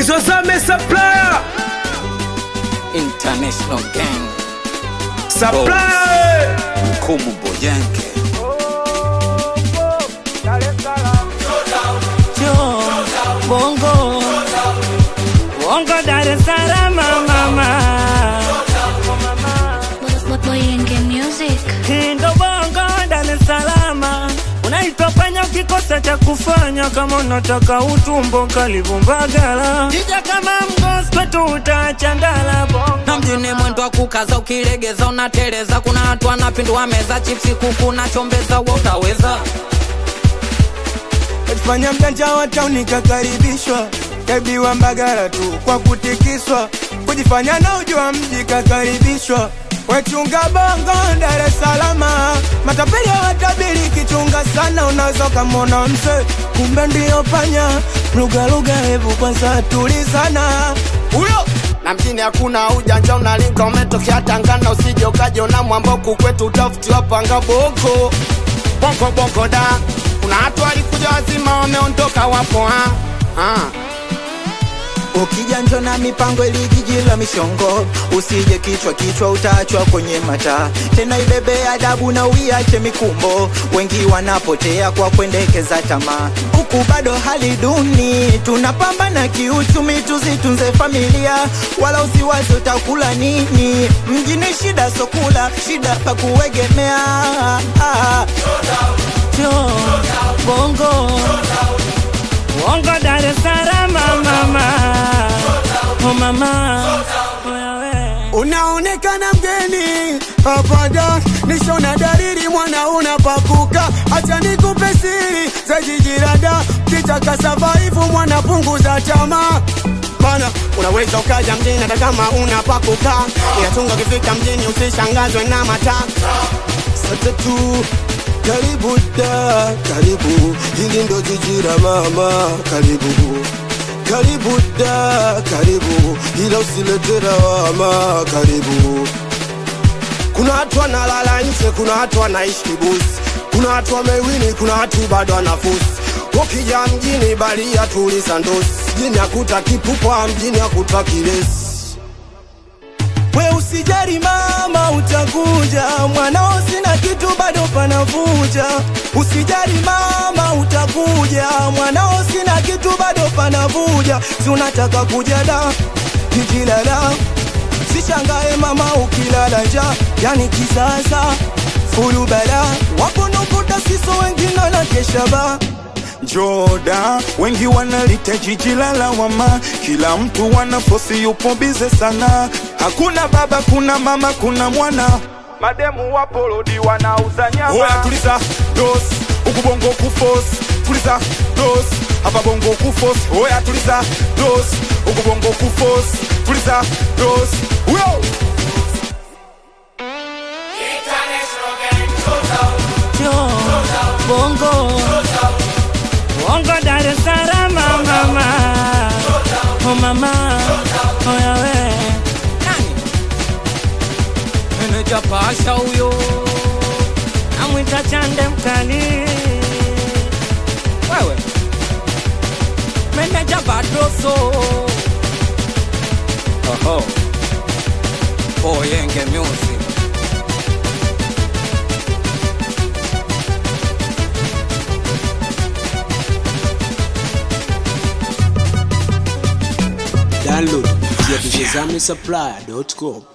nizozame supplier International Gang supplier Mkumu Boyanke Bongo Bongo Dar es Salaam mama Boyenge Music. Kindo Bongo Dar es Salaam Unaitwa panya ukikosa cha kufanya kama unataka utumbo karibu Mbagala Jija kama mgosi kwetu utaacha ndala Bongo na mjini mwendo wa kukaza ukilegeza unateleza kuna watu wanapindua meza chipsi kuku na chombeza wa utaweza fanya mjanja wa tauni kakaribishwa kabiwa mbagara tu kwa kutikiswa kujifanya na ujua mji kakaribishwa wechunga bongo Dar es Salama matapeli watabiri kichunga sana unaweza ukamwona mse kumbe ndiyo panya lugha lugha hebu kwanza tulizana huyo na mjini hakuna ujanja unalinga umetokea tangana usije ukajiona mwamboku kwetu utafutiwa panga boko bongo bongo da kuna watu walikuja wazima wameondoka wapo ha? Ha. Ukija njo na mipango ili jiji la mishongo, usije kichwa kichwa, utaachwa kwenye mataa. Tena ibebe adabu na uiache mikumbo, wengi wanapotea kwa kuendekeza tamaa. Huku bado hali duni, tunapambana kiuchumi, tuzitunze familia, wala usiwazi utakula nini. Mjini shida sokula, shida pa kuegemea. Ah, Yo, Bongo Bongo Dar es Salaam mama Oh mama Oya we unaonekana mgeni hapada nishona dalili mwana unapakuka acha nikupe siri za jijirada kitaka savaivu mwana punguza tamaa mana unaweza ukaja mjini hata kama unapakuka inatunga ukifika mjini usishangazwe na mataa Satatu karibu da karibu hili ndo jiji la mama karibu karibu da karibu ila usilete lawama karibu kuna watu wanalala nje kuna watu wanaishi kibusi kuna watu wamewini kuna watu bado wanafusi ukija mjini balia tuliza ndosi mjini akuta kipupwa mjini akuta kilesi we usijari mama utakuja mwanao sina kitu bado panavuja usijari mama utakuja mwanao sina kitu bado panavuja si unataka kuja da jijilala sishangae mama ukilala nja yani kisasa fulubala wakunukuta siso wengine na keshaba Joda, wengi wanalita jiji la lawama, kila mtu wanafosi yupo bize sana. Hakuna baba, kuna mama, kuna mwana, mademu wapolodi wanauza nyama. Oya tuliza dos huku bongo kufos tuliza dos hapa bongo kufos oya tuliza dos huku bongo kufos tuliza dos huyo Yo, Bongo Bongo Dar es Salaam mama Oh mama Oya we meneja pasha huyo Namwita chande mkali wewe meneja badoso oho Boyenge Music download kupitia vijezame supplier.com